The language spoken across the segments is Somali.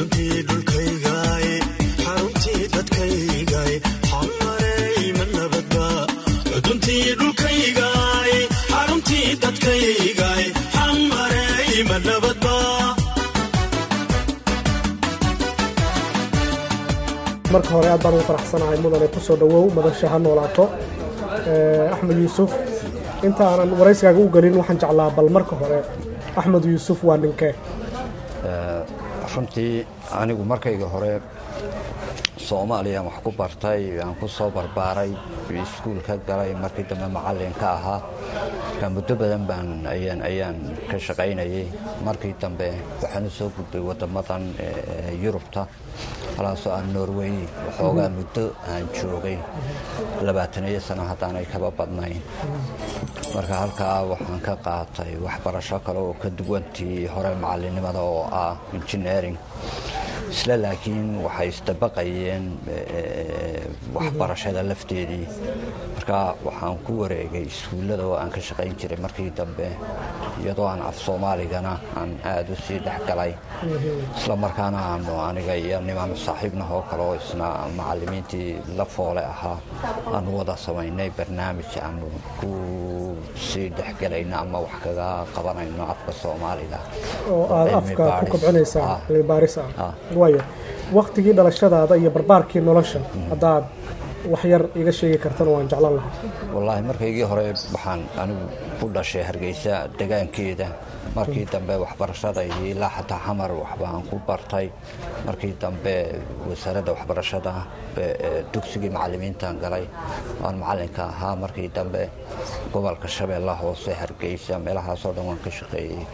xuduntii dhulkaygaay xaruntii dadkaygaay xamarey ma nabadba xuduntii dhulkaygaay xaruntii dadkaygaay xamarey ma nabadba marka hore aad baan ugu faraxsanahay mudane ku soo dhowow madasha ha noolaato axmed yuusuf inta aanan waraysigaaga u gelin waxaan jeclaa bal marka hore axmed yuusuf waa ninkee runtii anigu markayga hore soomaaliya wax ku bartay aan ku soo barbaaray iskuul ka galay markii dambe macallin ka ahaa marka muddo badan baan ayaan ayaan ka shaqaynayay markii dambe waxaan u soo gudbay waddamadan yurubta halaasoo aan norway waxoogaa muddo aan joogay labaataniyo sano haddaanay kaba badnayn marka halkaa waxaan ka qaatay waxbarasho kale oo ka duwantii hore macallinnimada oo ah engineering isla laakiin waxay isdabaqayeen waxbarashada lafteedii marka waxaan ku wareegay iskuullada oo aan ka shaqayn jiray markii dambe iyadoo aan af soomaaligana aan aada u sii dhex galay isla markaana aanu aniga iyo niman saaxiibnah oo kale oo isna macallimiintii la foole ahaa aanu wada samaynay barnaamij aanu ku sii dhexgelayno ama wax kaga qabanayno afka soomaaliga oo aad afka ku kobcinaysaa cilmi baaris ah Ah. waayo waktigii dhalashadaada iyo barbaarkii nolosha haddaad wax yar iga sheegi kartana waan jeclan lahaa wallaahi markaygii hore waxaan anigu ku dhashay hargeysa degaankeeda markii dambe waxbarashada iyo ilaa xataa xamar waxbaan ku bartay markii dambe wasaaradda waxbarashada ee- ee dugsigii macallimiintan galay waan macallinka ahaa markii dambe gobolka shabeella hoose hargeysa meelahaasoo dhan waan ka shaqeeyey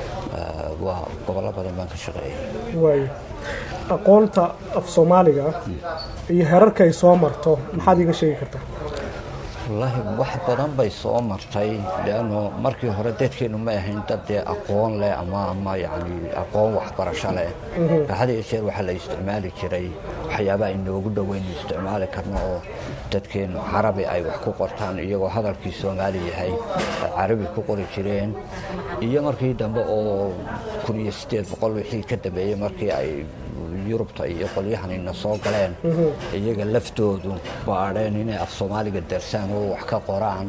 Eh, waa gobollo badan baan ka shaqeeyey waayo aqoonta af soomaaliga iyo herarka ay soo marto maxaad iiga sheegi kartaa wallaahi wax badan bay soo martay leanno markii hore dadkeennu ma ahayn dad dee aqoon leh ama ama yacni aqoon waxbarasho leh marka had iyo jeer waxaa la isticmaali jiray waxyaabaha inoogu dhoweynu isticmaali karno oo dadkeennu carabi ay wax ku qortaan iyagoo hadalkii soomaali yahay ay carabi ku qori jireen iyo markii dambe oo kun iyo siddeed boqol wixii ka dambeeyey markii ay yurubta iyo qolyahanina soo galeen iyaga laftoodu baadheen inay af soomaaliga darsaan oo wax ka qoraan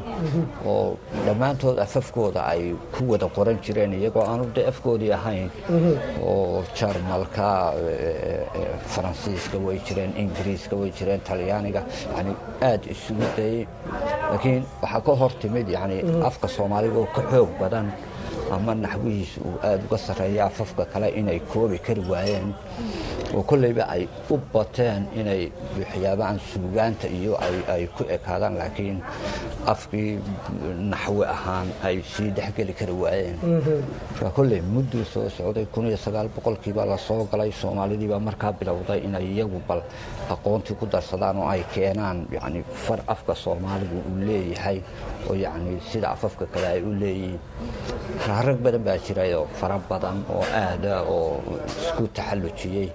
oo dhammaantood afafkooda ay ku wada qoran jireen iyagoo aanu de afkoodii ahayn oo jarmalka eh, eh, faransiiska way jireen ingiriiska way jireen talyaaniga yani aad isugu dayey laakiin waxaa ka hor timid yani afka soomaaliga oo ka xoog badan ama naxwihiisa uu aada uga sarreeya afafka kale inay koobi kari waayeen oo kolleyba ay u bateen inay waxyaabahan suugaanta iyo ay- ay ku ekaadaan laakiin afkii naxwi ahaan ay sii dhexgeli kari waayeen marka kolley mudduu soo socday kun iyo sagaal boqolkiibaa la soo galay soomaalidiibaa markaa bilowday inay iyagu bal aqoontii ku darsadaan oo ay keenaan yani far afka soomaaligu uu leeyahay oo yacni sida afafka kale ay u leeyihiin marka rag badan baa jiray oo fara badan oo aada oo isku taxallujiyey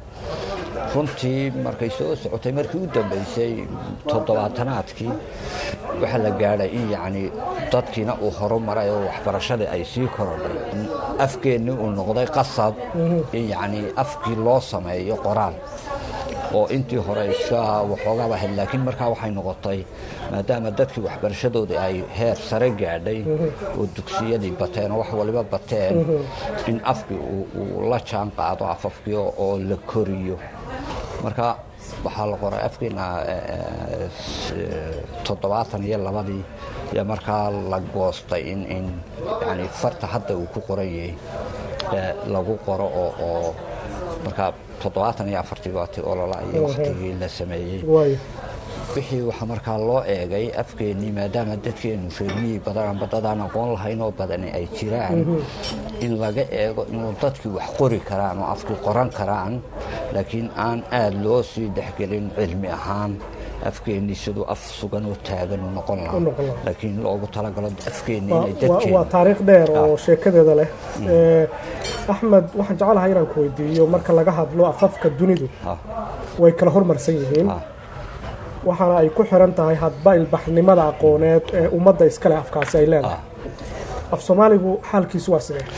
runtii markay soo socotay markii u dambeysay toddobaatanaadkii waxaa la gaadhay in yacni dadkiina uu horumaray oo waxbarashadii ay sii korodhay in afkeennii uu noqday qasab in yacni afkii loo sameeyo qoraal oo intii hore iska waxoogaaba ahayd laakiin markaa waxay noqotay maadaama dadkii waxbarashadoodii ay heer sare gaadhay oo dugsiyadii bateen oo wax waliba bateen in afkii uu- uu la jaan qaado afafkii oo oo la koriyo marka waxaa la qoray afkiina eh, s- toddobaatan iyo labadii ayaa markaa la goostay in in yani farta hadda uu ku qoran yahay eh, lagu qoro oo oo markaa toddobaatan iyo afartii baati olola iyo Mhm. waktigii la sameeyey waayo wixii waxaa markaa loo eegay afkeennii maadaama dadkeennu reermiyii badan amba dadaan aqoon lahayn oo badani ay jiraan in laga eego inuu dadkii wax qori karaan oo afkii qoran karaan laakiin aan aada loo sii dhexgelin cilmi ahaan afkeennii siduu af sugan oo taagan u noqon U lahaa noqon lahaa. laakiin loogu talagalo afkeennii waa inay waa- waa dadkeennu taariikh dheer oo Ah. sheekadeeda leh Eh, axmed waxaan jecelahay inaan ku weydiiyo marka laga hadlo afafka dunidu Ah, way kala hormarsan yihiin ah, waxaana ay ku xiran tahay hadba ilbaxnimada aqooneed ee ummadda iskale afkaasi ay leedahay ah. af soomaaligu xaalkiisu waa sidee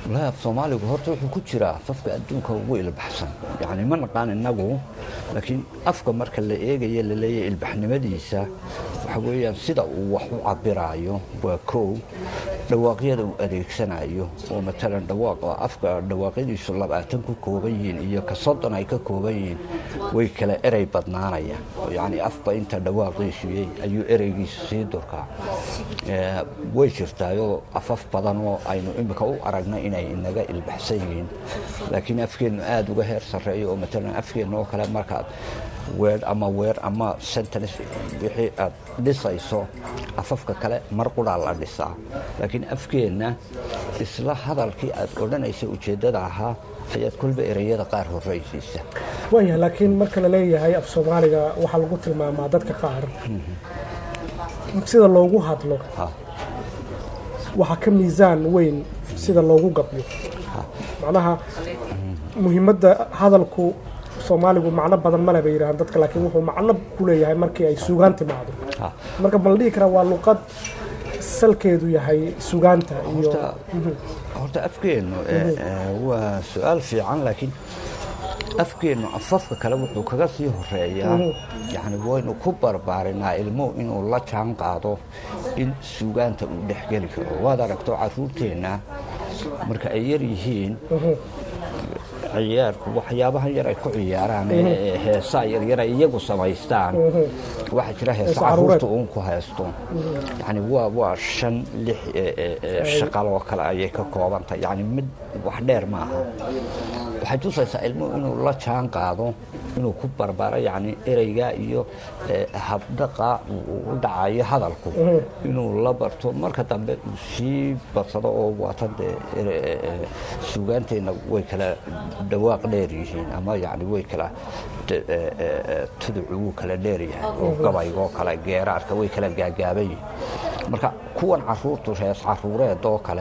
wallaahi af soomaaligu horta wuxuu ku jiraa afafka adduunka ugu ilbaxsan yacni ma naqaan innagu laakiin afka marka la eegayo laleeyahay ilbaxnimadiisa waxa weeyaan sida uu wax u cabiraayo waa kow dhawaaqyada uu adeegsanayo oo matalan dhawaaqa afka dhawaaqyadiisu labaatan ku kooban yihiin iyo ka soddon ay ka kooban yihiin way kala erey badnaanayaan oo yacni afba inta dhawaaqiisu yay ayuu ereygiisu sii durkaa Eh, way jirtaayoo afaf badan oo aynu imika u aragnay inay inaga ilbaxsan yihiin laakiin afkeennu aada uga heer sarreeyo oo matalan afkeenna oo kale markaad weer ama weer ama sentence wixii aad dhisayso afafka kale mar quraa la dhisaa laakiin afkeenna isla hadalkii aad odhanaysa ujeeddada ahaa ayaad kolba ereyada qaar horraysiisa waayahay laakiin marka la leeyahay af soomaaliga waxaa lagu tilmaamaa dadka qaar sida loogu hadlo Ha. waxaa ka miisaan weyn sida loogu gabyo macnaha muhiimadda hadalku soomaaligu macno badan male bay yidhahaan dadka laakiin wuxuu macno ku leeyahay markii ay sugaan timaado Ha. marka ma la dhihi karaa waa luqad salkeedu yahay sugaanta iyo horta horta afkeennu eh, eh, waa su-aal fiican laakiin afkeennu afafka kale wuxuu kaga sii horeeyaa yacni waynu ku barbaarinaa ilmuhu inuu la jaan qaado in sugaanta uu dhexgeli karo waad aragto caruurteenna marka ay yar yihiin ciyaarku waxyaabahan yar ay ku ciyaaraan ee ee heesaa yaryar ay iyagu samaystaan waxaa jira heesa Heesa caruureed. caruurta uun ku haysto yacni waa waa shan lix ee, ee, ee, shaqal oo kale ayay ka koobantahay yacni mid wax dheer ma aha waxay tusaysaa ilmuhu inuu la jaan qaado inuu ku barbaro yacni ereyga iyo eh, habdhaqa uu u dhacayo hadalku inuu la barto marka dambe uu sii badsado oo waatan dee ere- eh, eh, suugaanteenna way kala dhawaaq dheer yihiin ama yacni way kala de- eh, eh, eh, tuducu wuu kala dheer yahay oo gabaygoo kale geeraarka way kala gaagaaban yihiin marka kuwan caruurtu hees caruureed oo kale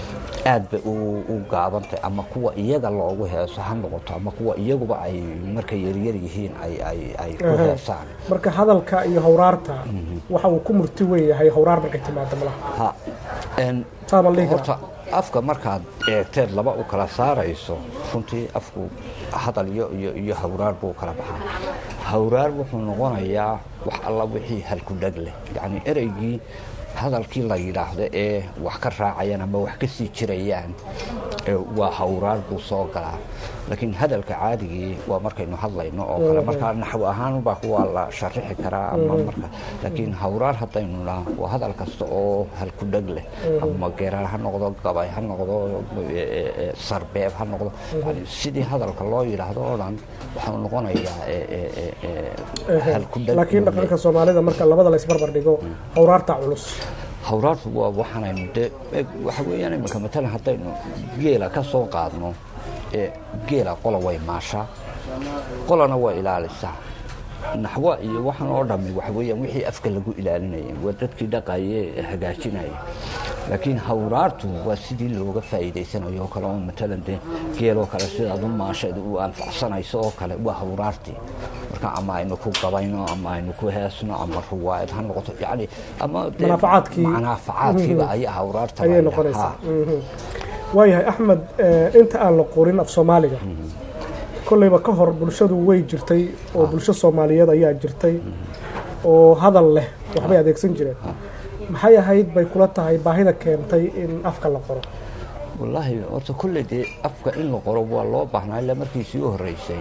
aad bay u u gaabantay ama kuwa iyaga loogu heeso ha noqoto ama kuwa iyaguba ay markay yaryar yihiin ay ay ay ku heesaan marka hadalka iyo hawraarta waxa uu ku murti weyn yahay hawraar markay timaado malaha ha en saa ma la dhihi karaa horta afka markaad eegteed laba u kala saarayso runtii afku hadal iyo iyo iyo hawraar buu kala baxaa hawraar wuxuu noqonayaa wax alla wixii halku dheg leh yacni ereygii hadalkii la yidhaahdo ee wax ka raacayaan ama wax ka sii jirayaan ee waa hawraar buu soo galaa laakiin hadalka caadigii waa markaynu hadlayno oo kale markaa naxwo ahaan baa kuwaa la sharixi karaa ama marka laakiin hawraar haddaynu naa waa hadal kasta oo halku dheg leh ama geeraar ha noqdo gabay ha noqdo e, e, e, sarbeeb ha noqdo yani sidii hadalka loo yidhaahdo oo dhan waxau noqonayaa e, e, e, e, halku dheg laakiin inuu dhaqanka soomaalida marka labada la isbarbar dhigo hawraarta culus hawraartu waa waxaanaynu dee e, waxa weeyaan imika matalan haddaynu geela ka soo qaadno ee geela qola way maashaa qolana waa ilaalisaa naxwa iyo waxan oo dhammi waxa weeyaan wixii afka lagu ilaalinayay waa dadkii dhaqaye ee hagaajinaya laakiin hawraartu waa sidii looga faa'iidaysanayo oo kale oo matalan dee geeloo kale sidaad u maasheed u anfacsanayso oo kale waa hawraartii marka ama aynu ku gabayno ama aynu ku heesno ama ruwaayad ha noqoto yani ama dee Manaafacaadkii. manaafacaadkiiba ayaa hawraarta ayay la yidhaha. noqonaysaa Ha. Mhm. waayahay axmed eh, inta aan la qorin af soomaaliga kolleyba ka hor bulshadu way jirtay oo bulsho soomaaliyeed ayaa jirtay oo hadal leh waxbay adeegsan jireen maxay ahayd bay kula tahay baahida keentay in afka la qoro wallaahi horta kolley dee afka in la qoro waa loo baahnaa ilaa markii sii horreysay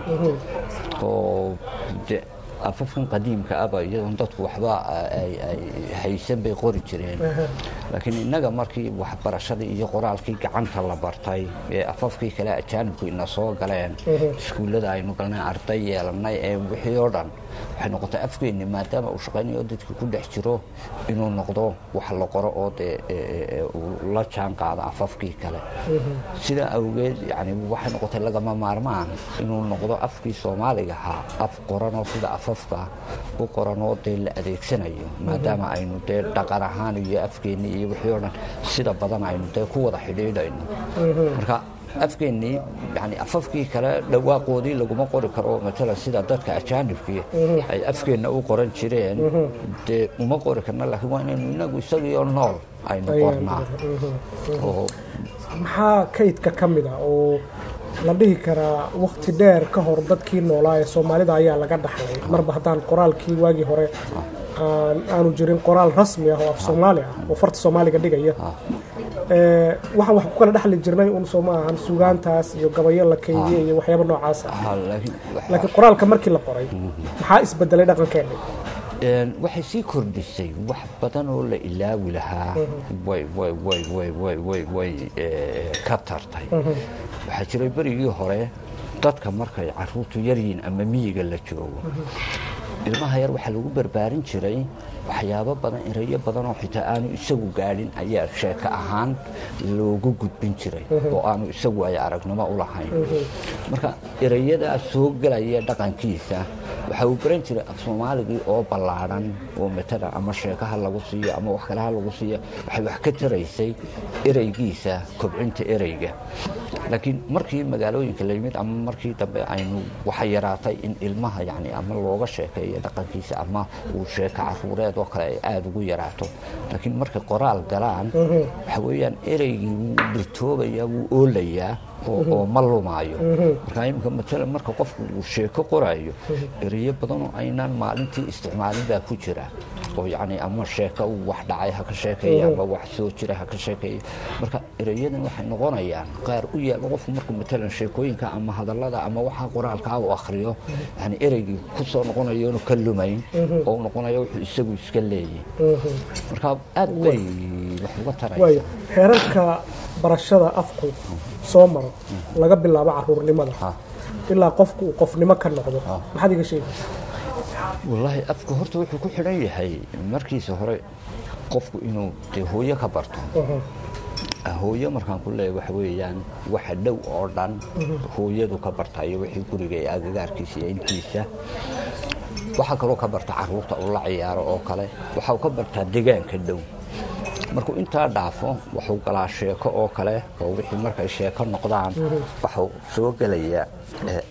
oo de afafkan qadiimka aba iyadoon dadku waxba ay ay haysan bay qori jireen laakiin innaga markii waxbarashadii iyo qoraalkii gacanta la bartay ee afafkii kale ajaanibku ina soo galeen iskuullada aynu galnay arday yeelanay ee wixii oo dhan waxay noqotay afkeenni maadaama uu shaqaynayo dadka ku dhex jiro inuu noqdo wax la qoro oo dee e, e, e, uu la jaan qaado afafkii kale sidaa awgeed yani waxay noqotay lagama maarmaan inuu noqdo afkii soomaaliga ahaa af qoranoo sida afafka u qoranoo dee la adeegsanayo maadaama aynu dee dhaqan ahaan iyo afkeennii iyo wixii oo dhan sida badan aynu dee ku wada xidhiidhayno marka afkeennii yani afafkii kale dhawaaqoodii laguma qori karo matala sida dadka ajaanibkii ay afkeenna u qoran jireen dee uma qori karna laakiin waa inaynu inagu isagiioo nool aynu Ayaan qornaa oo maxaa kaydka ka mid a oo la dhihi karaa wakti dheer ka hor dadkii noolaa ee soomaalida ayaa laga dhaxlay marba haddaan qoraalkii waagii hore aan aanu jirin qoraal rasmi ah oo af soomaali ah oo farta soomaaliga dhigaya Ee, waxaan wax ku kala dhexli jirnay un soo ma ahan sugaantaas iyo gabayo la keydiyay iyo waxyaaba noocaas ah Ha, laakiin waxa- laakiin qoraalka markii la qoray maxaa isbedelay dhaqankeena Een, waxay sii kordhisay wax badan oo la ilaawi lahaa way way way way way way way eh, ka tartay waxaa jiray berigii hore dadka markay caruurtu yaryihiin ama miyiga la joogo ilmaha yar waxaa lagu barbaarin jiray waxyaabo badan erayo badan oo xitaa aanu isagu gaadhin ayaa sheeko ahaan loogu gudbin jiray oo aanu isagu ay aragnimo u lahayn marka erayadaa soo gelaya dhaqankiisa waxa uu baran jiray af soomaaligii oo ballaadhan oo matala ama sheekaha lagu siiyo ama wax kale ha lagu siiyo waxay wax ka taraysay ereygiisa kobcinta ereyga laakiin markii magaalooyinka la yimid ama markii dambe aynu waxa yaraatay in ilmaha yani ama looga sheekeeyo dhaqankiisa ama uu sheeko caruureed oo kale ay aada ugu yaraato laakiin markay qoraal galaan waxa weeyaan ereygii wuu dhirtoobaya wuu oolayaa oo oo ma lumaayo marka iminka matala marka qofku uu sheeko qoraayo ereyo badan oo aynaan maalintii isticmaalin baa ku jira oo yacni ama sheeko uu wax dhacay ha ka sheekeeya ama wax soo jira ha ka sheekeeya marka ereyadan waxay noqonayaan qaar u yaalla qofku markuu matalan sheekooyinka ama hadallada ama waxa qoraalkaa uu akhriyo yani ereygii ku soo noqonayo inuu ka lumayn oo uu noqonayo wuxuu isagu iska leeyahay marka aad bay wax uga taraysa waayo heerarka barashada afku soo maro laga bilaabo caruurnimada Ha. ilaa qofku uu qofnimo ka noqdo maxaad iga sheegaysaa wallaahi afka horta wuxuu ku xidhan yahay markiisa hore qofku inuu dee hooyo ka barto hooyo markaan ku leeyahay waxa weeyaan waxa dhow oo dhan hooyadu ka bartayo wixii guriga ee agagaarkiisa iyo intiisa waxaa kaloo ka barta caruurta uu la ciyaaro oo kale waxa uu ka bartaa deegaanka dhow markuu intaa dhaafo wuxuu galaa sheeko oo kale oo wixii markay sheeko noqdaan waxuu soo gelayaa eh,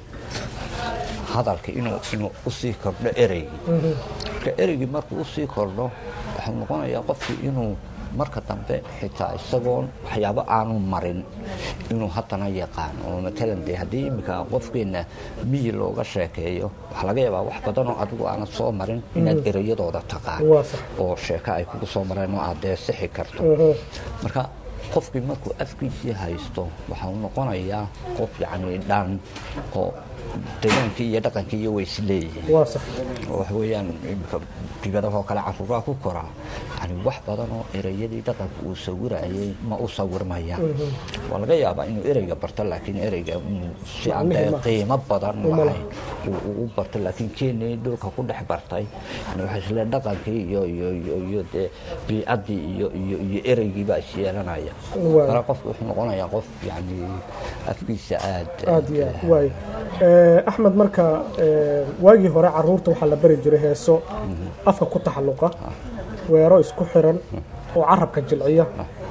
hadalka inuu inuu usii kordho ereygii marka ereygii markuu usii kordho wuxuu noqonayaa qofkii inuu marka dambe xitaa isagoon waxyaabo aanu marin inuu haddana yaqaan oo matalan dee haddii iminka qofkeenna miyi looga sheekeeyo waxaa laga yaabaa wax badan oo adigu aanad soo marin inaad ereyadooda taqaan Waa sax. oo sheeko ay kugu soo mareen oo aad dee sixi karto marka qofkii markuu afkiisii haysto waxau noqonayaa qof yacni dhan oo degaankii iyo dhaqankii iyo way isleeyihiin waa sax oo waxa weeyaan imika dibadahoo kale caruuraha ku koraa yani wax badan oo ereyadii dhaqanka uu sawirayay ma u sawirmayaan waa laga yaabaa inuu ereyga barto laakiin ereyga mm, si aan dee Macnihi ma- qiimo badan uma lahayn uu uu u barto laakiin keenii dhulka ku dhex bartay yani waxay isle dhaqankii iyo iyo iyo iyo dee biicaddii iyo iyo iyo ereygii baa is yeelanaya Waa. mara qofku wuxuu noqonayaa qof yani afkiisa aad aad iyo aad waayo Eh, axmed marka eh, waagii hore caruurta waxaa la bari jiray heeso afka ku taxalluqa weero isku xiran oo carabka jilciya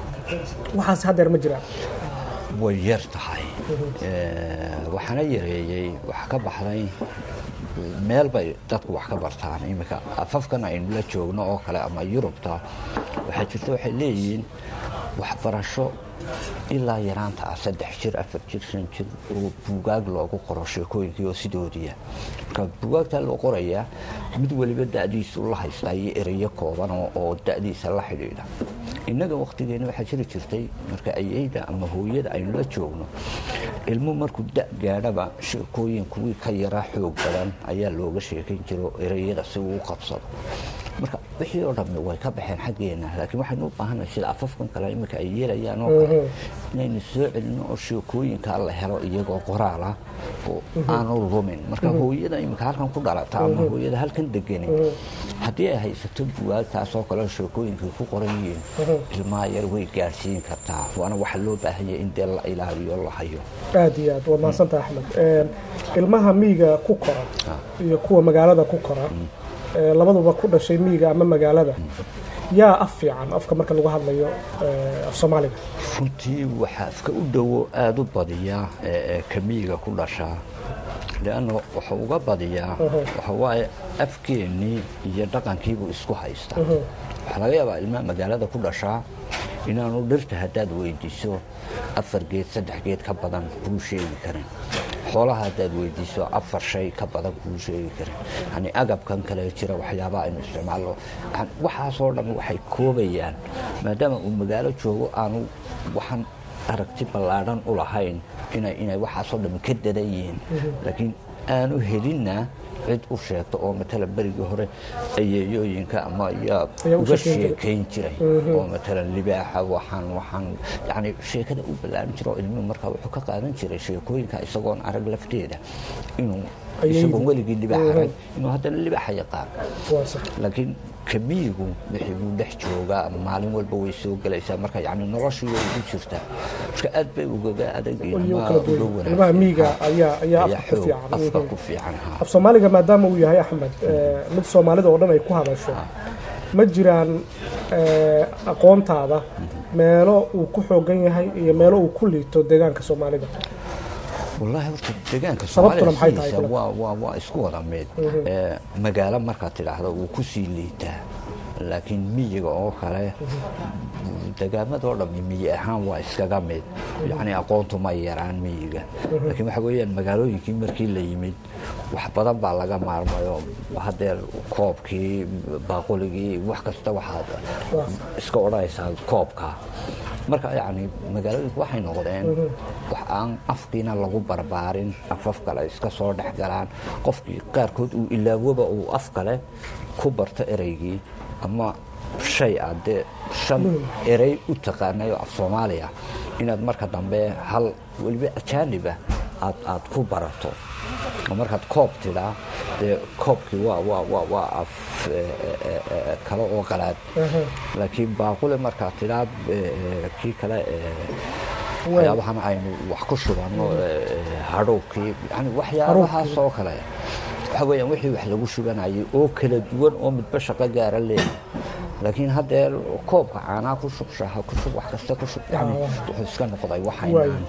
waxaas haddeer ma jiraan way yar tahay Eh, waxaana yareeyey wax ka baxday meel bay dadku wax ka bartaan iminka afafkan aynu la joogno oo kale ama yurubta waxaa jirta waxay leeyihiin waxbarasho ilaa yaraanta ah saddex jir afar jir shan jir oo buugaag loogu qoro sheekooyinkii oo sidoodiya marka buugaagtaa loo qorayaa mid weliba da'diisu la haystaa iyo ereyo kooban oo- oo da'diisa la xidhiidha innaga wakhtigeena waxaa jiri jirtay marka ayeyda ama hooyada aynu la joogno ilmu markuu da gaadhaba sheekooyin kuwii ka yaraa xoog badan ayaa looga sheekayn jiro ereyada si uu u qabsado marka wixii oo dhammi way ka baxeen xaggeena laakiin waxaynu u baahannahay sida afafkan kale iminka ay yeelayaan oo kale inaynu soo celino oo sheekooyinkaa la helo iyagoo qoraal ah oo aanu lumin marka hooyada iminka halkan ku dhalata ama hooyada halkan deganin haddii ay haysato buwaagtaas oo kale sheekooyinkay ku qoran yihiin ilmaha yar way gaadhsiin kartaa waana waxa loo baahanya in dee la ilaaliyo la hayo aad iyo aad waad mahadsantaha axmed Eh, ilmaha miyiga ku kora iyo kuwa magaalada ku kora eh, labaduba ku dhashay miyiga ama magaalada yaa af fiican afka marka lagu hadlayo eh, af soomaaliga runtii waxaa afka u dhowo aada u badiyaa ee ee kamiyiga ku dhashaa leanna waxa uga badiyaa waxa waaye afkeennii iyo dhaqankiibuu isku haystaa waxaa laga yaabaa ilmaha magaalada ku dhashaa inaanu dhirta haddaad weydiiso afar geed saddex geed ka badan kuu sheegi karin xoolaha haddaad weydiiso afar shay ka badan kuu sheegi karin yani agabkan kale jira waxyaabaha aynu isticmaalno yani waxaasoo dhan waxay koobayaan maadaama uu magaalo joogo aanu waxaan aragti ballaadhan u lahayn inay inay waxaasoo dhan ka dadan yihiin laakiin aanu helinna cid u sheegto oo matalan berigii hore ayeeyooyinka ama ayaa Ayaa u uga sheekeyn sheekayn jiray. jiray oo matalan libaaxa waxaan waxaan yani sheekada u ballaarin jiro oo ilmuhu markaa wuxuu ka qaadan jiray sheekooyinka isagoon arag lafteeda inuu Ayeeydu. isagoon weligii libaax arag inuu haddana libaaxa yaqaan waa sax laakiin kamiyigu wixii buu dhex joogaa maalin walba way soo gelaysaa marka yani noloshii way ugu jirtaa marka aad bay ugaga adageen iyo ama kala uga duwan wanaagsan ilmaha miyiga ayaa ayaa ayaa afka ku xoog fiican afka Mhm. ku fiican ha af soomaaliga maadaama uu yahay axmed eh, mid soomaalida oo dhan ay ku hadasho ma jiraan eh, aqoontaada meelo uu ku xoogan yahay iyo meelo uu ku liito deegaanka soomaalida wallaahi horta deegaanka Sababtuna soomaalida maxay tahay sidiisa kale? waa waa waa isku wada mid Ee, magaalo markaad tidhaahdo wuu ku sii liitaa laakiin miyiga oo kale deegaamadoo dhammi miyi ahaan waa iskaga mid yacni aqoontu ma yaraan miyiga laakiin waxa weeyaan magaalooyinkii markii la yimid wax badan baa laga maarmayo hadeer koobkii baaquligii wax kasta waxaad iska odhanaysaa koobka marka yacni magaalooyinku waxay noqdeen wax aan afkiina lagu barbaarin afaf kale iska soo dhex galaan qofkii qaarkood uu ilaawoba uu af kale ku barto ereygii ama shay aad dee shan erey u taqaanay oo af soomaaliya inaad marka dambe hal weliba ajaaniba aad aad ku barato oo markaad koob tidhaa dee koobkii waa waa waa waa af eh, eh, eh, kale oo qalaad laakiin baaqule markaad tidhaa eh, kii kale eh, waxyaabahan aynu wax ku shubano eh, hadhowkii yani waxyaabahaas oo kale waxa weeyaan wixii wax lagu shubanayay oo kala duwan oo midba shaqo gaara leeyahay laakiin haddee koobka caanaa ku shub shaha ku shub wax kasta ku shub yani wuxuu iska noqday waxaynaan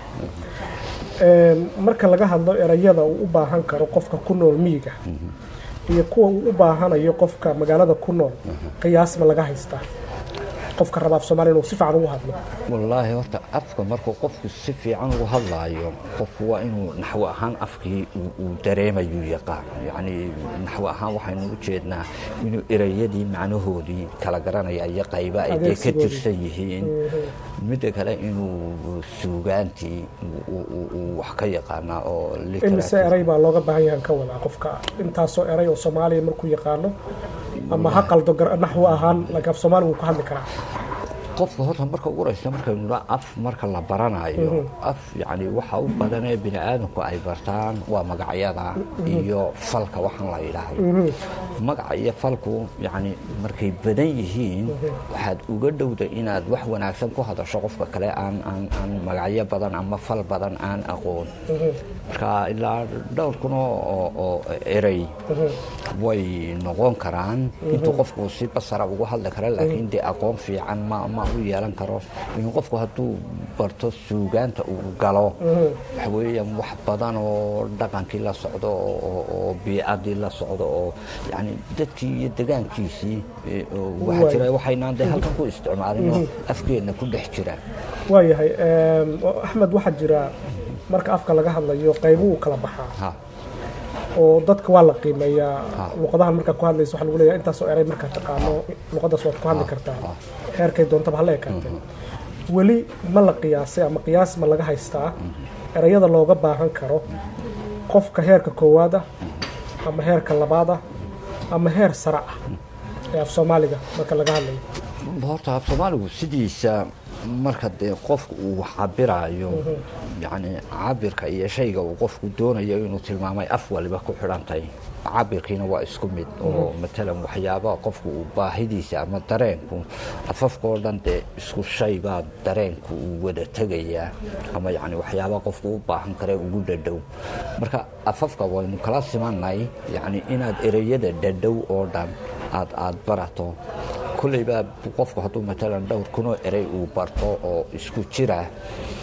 Een, marka laga hadlo erayada uu u baahan karo qofka ku nool miyiga iyo kuwa uu u baahanayo qofka magaalada ku nool qiyaasma laga haystaa qofka raba af soomaaliya inuu si fiican ugu hadlo wallaahi horta afka markuu qofku si fiican ugu hadlaayo qofku waa inuu naxwo ahaan afkii uu- uu dareemayuu yaqaan yacni naxwo ahaan waxaynu u jeednaa inuu ereyadii macnahoodii kala garanaya iyo qayba ay dee ka Adeegsigoodii. tirsan yihiin midda kale inuu suugaantii uu- uu- uu- uu wax ka yaqaanaa oo imise literature eray baa looga baahan yahan ka wadaa qofka intaasoo eray oo soomaaliya markuu yaqaano ama ha qaldo gar- naxwo ahaan laakiin af soomaaliga wuu ku hadli karaa qofka horta marka ugu horeysa markaynu nidhaa af marka la baranayo af yacni waxa u badanee bini aadamku ay bartaan waa magacyada iyo falka waxaan la yidhaahdo magaca iyo falku yacni markay badan yihiin waxaad uga dhowda inaad wax wanaagsan ku hadasho qofka kale aan aan aan magacyo badan ama fal badan aan aqoon marka ilaa dhowr kun oo oo- oo erey way noqon karaan intuu qofku si basara ugu hadli kara laakiin dee aqoon fiican ma ma u yeelan karo in qofku hadduu barto suugaanta uu galo waxa weeyaan wax badan oo dhaqankii la socdo oo- oo oo biicadii la socdo oo yani dadkii iyo degaankiisii eh, oo waxaa Waay. jira waxaynaan dee halkan ku isticmaalinoo afkeenna ku dhex jira waayahay een, axmed waxaa jira marka afka laga hadlayo qaybo uu kala baxaa ha oo dadka waa la qiimeeyaa Ha. luqadahan markaad ku hadlayso waxaa lagu leeyahay intaasoo eray markaad taqaano luqadaas waad ku hadli kartaa heerkay doontaba hala ekaatee weli ma la qiyaasay ama qiyaas ma laga haystaa erayada looga baahan karo qofka heerka koowaad ah ama heerka labaad ah ama heer sare ah ee af soomaaliga marka laga hadlayo horta af soomaaligu sidiisa marka dee qofku uu wax cabiraayo yacni cabirka iyo shayga uu qofku doonayo inuu tilmaamay af waliba ku xidhantay cabirkiina waa isku mid oo matalan waxyaabaha qofku uu baahidiisa ama dareenku afafkao dhan dee isku shay baa dareenku uu wada tegayaa ama yacni waxyaabaha qofku u baahan kare ugu dhadhow marka afafka waynu kala simanay yacni inaad ereyada dhadhow oo dhan aad aad barato kolleyba qofku hadduu matalan dhowr kunoo erey uu barto oo isku jira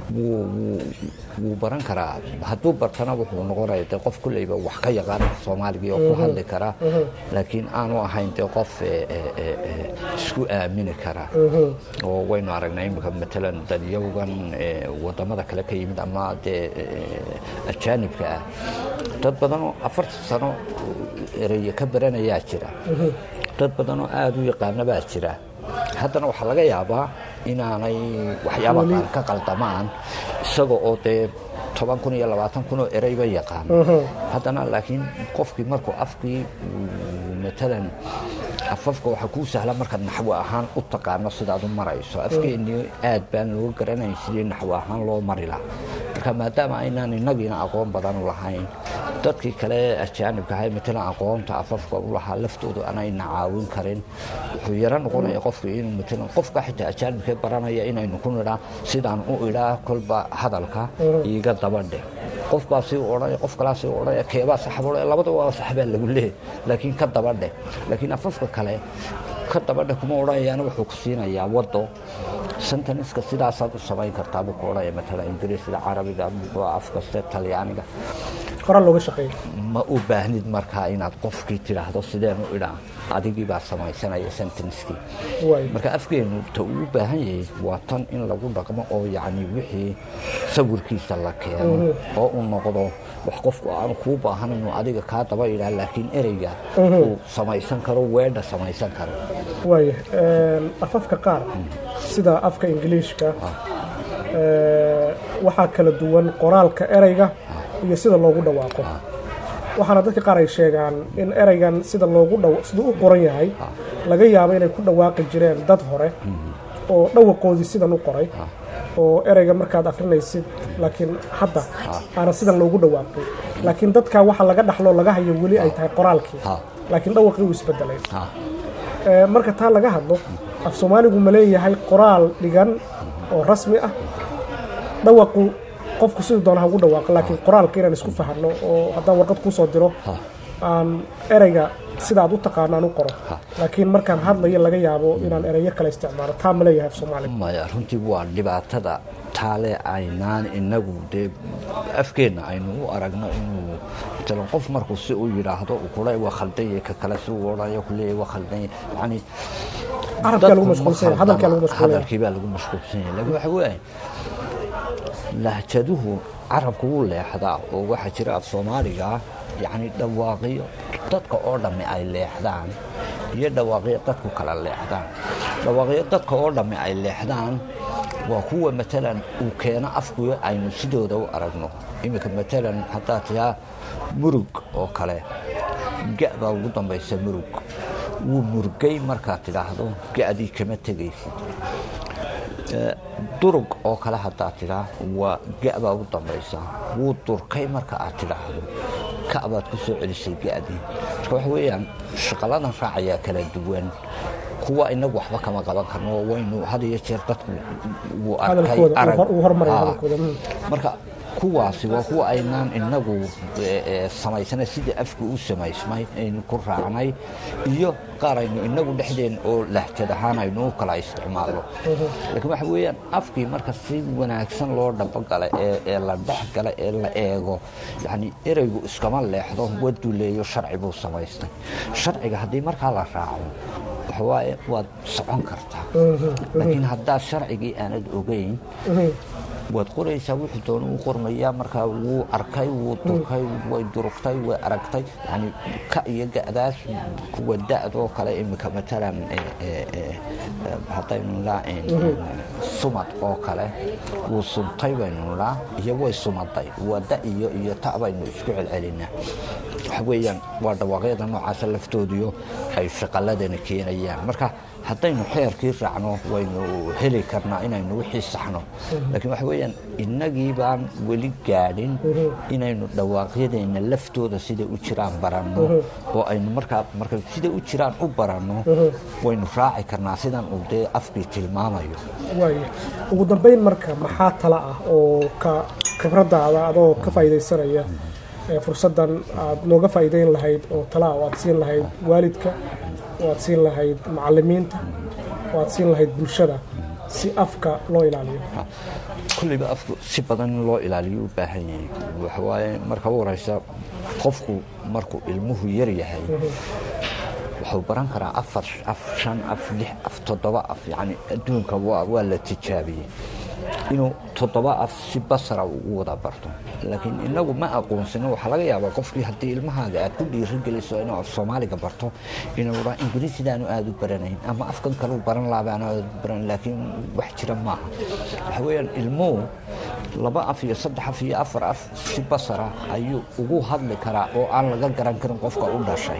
wuu wuu- wuu baran karaa hadduu bartana wuxuu noqonaya dee qof kulleyba wax ka yaqaan soomaaliga oo ku hadli kara laakiin aanu ahayn dee qof eh, eh, eh, eh, isku aamini kara oo waynu aragnay imika matalan dadyowgan eh, wadamada kale ka yimid ama dee eh, ajaanibka ah dad badan oo afartan sano ereye ka baranayaa jira dad badan oo aada u yaqaana baa jira haddana waxaa laga yaabaa inaanay waxyaaba qaar ka qaldamaan isaga oo dee toban kun iyo labaatan kun oo ereyba yaqaan haddana laakiin qofkii markuu afkii uu matalan afafka waxaa kuu sahla markaad naxwo ahaan u taqaano sidaad u marayso afkeennii aad baan loo garanayn sidii naxwo ahaan loo mari lahaa marka maadaama aynaan innagiina aqoon badan u lahayn dadkii kale ajaanibka ahay matalan aqoonta afafka u lahaa laftoodu aanayna caawin karin wuxuu yaro noqonaya qofka inuu matalan qofka xitaa ajaanibkee baranaya inaynu ku nidhaa sidaan u idhaa kolba hadalka iiga dabadhe qofbaasi u odhanaya qof kalaasi u odhanaya keebaa saxab odhanaya labadaba waa saxbaa lagu leeyahy laakiin ka dabadhe laakiin afafka kale ka dabadhe kuma odhanayaana wuxuu ku siinayaa waddo senteniska sidaasaad u samayn kartaa buu ku odhanaya matalan ingiriisida carabiga af kaste talyaaniga qoraal looga shaqeeya ma u baahnid markaa inaad qofkii tidhaahdo sideen u idhaa adigii baa samaysanaya senteniskii waay marka afgeenu ta uu u baahan yahay waa tan in lagu dhaqmo oo yacni wixii sawirkiisa la keeno oo uu noqdo wax qofku aanu kuu baahan inuu adiga kaa daba idhaa laakiin ereyga uu samaysan karo weedha samaysan karo waaya afafka qaar sida afka ingiliishka ee, waxaa kala duwan qoraalka ereyga iyo sida loogu dhawaaqo waxaana dadka qaar ay sheegaan in ereygan sida loogu dhaw siduu u qoran yahay laga yaabo inay ku dhawaaqi jireen dad hore oo dhawaqoodii sidan u qoray oo ereyga markaad akrinaysid laakiin hadda aana sidan loogu dhawaaqin laakiin dadkaa waxa laga dhaxlo laga hayo weli ay tahay qoraalkii Ha. laakiin dhawaqii uu isbedelay Ha. Ee, marka taa laga hadlo af soomaaligu ma leeyahay qoraal dhigan oo rasmi ah dhawaqu qofku siduu doona ha ugu dhawaaqo laakiin qoraalka inaan isku fahanno oo haddaan warqad kuu soo diro Ha. aan ereyga sida aad u taqaano aan u qoro Ha. laakiin markaan hadlayo laga yaabo inaan ereyo kale isticmaalo taa ma leeyahay af soomaaliga maya runtii waa dhibaatada taale aynaan inagu dee afkeenna aynu u aragno inuu matalan qof markuu si u yidhaahdo uu kule waa khaldan yahay ka kale si uu odhanayo kuleeyahay waa khaldan yahay yani carabkaa lagu dadku ma mashquulsan yahay hadalkaa lagu mashquulaya hadalkii baa lagu mashquulsan yahay laakiin waxa weeye lahjaduhu carabku wuu leexdaa oo waxaa jira af soomaaliga yacni dhawaaqiyo dadka oo dhammi ay leexdaan iyo dhawaaqiyo dadku kala leexdaan dhawaaqiyo dadka oo dhammi ay leexdaan waa kuwa matalan uu keeno afkuyo aynu sidooda u aragno iminka matalan haddaad tihaa murug oo kale ga baa ugu dambaysa murug wuu murgay markaad tidhaahdo ga'dii kama tegaysid durug oo kale haddaad tidhaa waa ga-baa ugu dambaysa wuu durkay marka aad tidhaahdo ka'baad ku soo celisay ga'dii marka waxa weeyaan shaqaladan raacayaa kala duwan kuwa inagu waxba kama qaban karno waynu had iyo jeer dadku wuu arkay hadalkooda arag uu hormaraya Ah. hadalkooda mm. marka kuwaasi waa kuwa aynaan inagu eh, eh, samaysana sidii afku u samaysmay aynu ku raacnay iyo qaar aynu inagu dhexdeen oo lahjad ahaan aynu u kala isticmaalno laakiin waxa weeyaan afkii marka si wanaagsan loo dhabogala ee ee la dhex gala ee la eego yacni ereygu iskama leexdo waduleeyo sharci buu samaystay sharciga haddii markaa la raaco waxa waaye waad socon kartaa laakiin haddaad sharcigii aanad ogeyn waad qoraysaa wuxuu doona u qormayaa markaa wuu arkay wuu durkay way durugtay way aragtay yani ka iyo ga'daas kuwa da'doo kale imika matalan eh, eh, eh, eh, haddaynu nidhaa sumad oo kale wuu sumtay baynu nidhaa iyo way sumaday waa da iyo iyo ta baynu isku celcelinaa waxa weeyaan waa dhawaaqyada noocaasa laftoodiyo ay shaqaladana keenayaan marka haddaynu xeerkii raacno waynu heli karnaa inaynu wixii saxno laakiin waxa weeyaan innagii baan weli gaadhin inaynu dhawaaqyadeenna laftooda siday u jiraan baranno oo aynu markaa marka siday u jiraan u baranno waynu raaci karnaa sidan uu dee afkii tilmaamayo waaya ugu dambayn marka maxaa tala ah oo ka khibraddaada adoo ka faa'iidaysanaya ee fursaddan aad nooga faa'iidayn lahayd oo tala ah oo aad siin lahayd waalidka oo aad siin lahayd macallimiinta oo aad siin lahayd bulshada si afka loo ilaaliyo kulliba afku si badan in loo ilaaliyo u baahan yahay waxawaaye marka u horeysa qofku markuu ilmuhu yar yahay wuxuu baran karaa afar af shan af lix af toddoba af yani adduunka waa waa la tijaabiyey inuu toddoba af si basara ugu wada barto laakiin inagu ma aqoonsino waxaa laga yaabaa qofkii haddii ilmahaaga aad ku dhiirigeliso inuu af soomaaliga barto inuu dhaa ingiriisidaanu aada u baranayn ama afkan kaleu baran laabaanu aada u baran laakiin wax jira maaha waxa weeyaan ilmuhu laba af iyo saddex af iyo afar af si basara ayuu ugu hadli karaa oo aan laga garan karin qofka u dhashay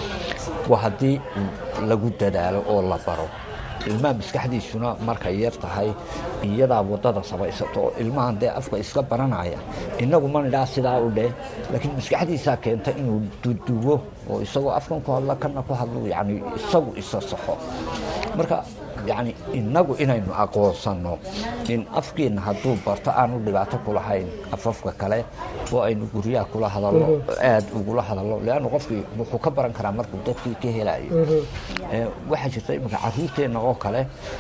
waa haddii lagu dadaalo oo la baro ilmaha maskaxdiisuna markay yar tahay iyadaa wadada sabaysato oo ilmahan dee afka iska baranaya inagu ma nidhaa sidaa u dheh laakiin maskaxdiisaa keenta inuu duduwo oo isagoo afkan ku hadla kana ku hadlo yani isagu isa saxo marka yani inagu inaynu aqoonsanno in afkeenna hadduu barto aanu dhibaato ku lahayn afafka kale oo aynu guryaha kula hadallo aad ugula hadallo leanna qofkii wuxuu ka baran karaa markuu dadkii ka helayo waxaa jirta iminka caruurteenna oo kale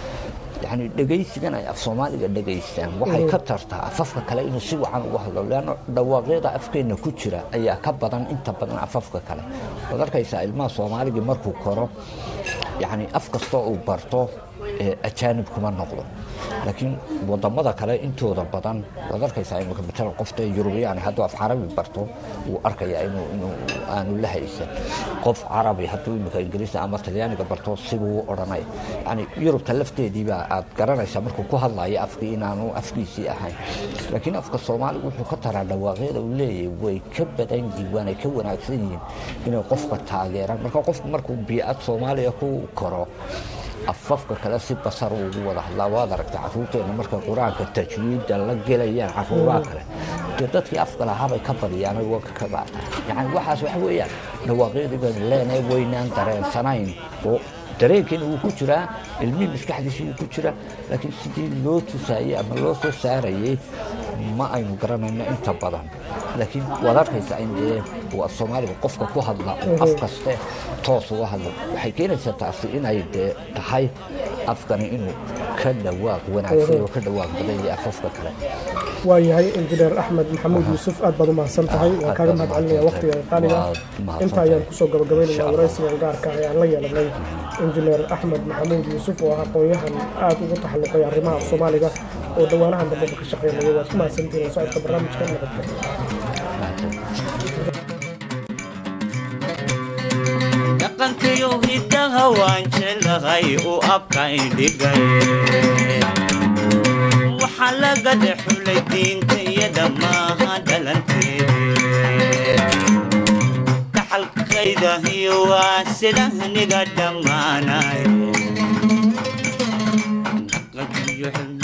yani dhegaysigan ay af soomaaliga dhegaystaan waxay ka tartaa afafka kale inuu si wacan ugu hadlo leanna dhawaaqyada afkeenna ku jira ayaa ka badan inta badan afafka kale waad arkaysaa ilmaha soomaaligii markuu koro yani af kastoo uu barto ajaanib kuma noqdo laakiin wadamada kale intooda badan waad arkaysaa imika matalan qofta yurubiyaan hadduu af carabi barto wuu arkayaa inuu inuu aanu la haysan qof carabi hadduu imika ingiriisi ama talyaaniga barto sibuu odhanay yani yurubta lafteediibaa aad garanaysaa markuu ku hadlayo afkii inaanu afkiisii ahayn laakiin afka soomaaliga wuxuu ka taraa dhawaaqyada uu leeyahay way ka badan yihiin waanay ka wanaagsan yihiin inay qofka taageeraan marka qofku markuu biicad soomaaliya ku koro afafka kale si basar ugu wada hadlaa waad aragta caruurteena markay qur-aanka tajwiidda la gelayaan caruuraha kale dee dadkii afka lahaabay ka badiyaan wanka ka baata yani waxaas waxa weeyaan dhawaaqyadii baynu leenahay waynaan dareensanayn oo dareenkiina wuu ku jiraa ilmihii maskaxdiisa wuu ku jiraa laakiin sidii loo tusaayey ama loo soo saarayey ma aynu garanayno inta badan laakiin waad arkaysaa in dee waa soomaaliga qofka ku hadla oo af kaste toos uga hadla waxay keenaysaa taasi inay dee tahay afkani inuu ka dhawaaq wanaagsan oo ka dhawaaq badan yahay afafka kale waayahay injineer axmed maxamuud yuusuf aad baad u mahadsan tahay waan kaaga mahad celinaya waqtiga qaaliga inta ayaan kusoo gabagabaynayaa waraysigan gaarka ah ee aan la yeelanay injineer axmed maxamuud yuusuf oo ah aqoon-yahan aad ugu taxalluqay arrimaha soomaaliga oo dhowaanahan dambeba ka shaqeynaya waad ku mahadsantihiin socodka barnaamijka nabadgelyo dhaqankayo hidaha waan jeclahay u abkaydhigay waxaa laga dhexulay diinta iyada maaha dhalanteede dhaxalkayda iyo waa sidahniga dhammaanay dhaqankayo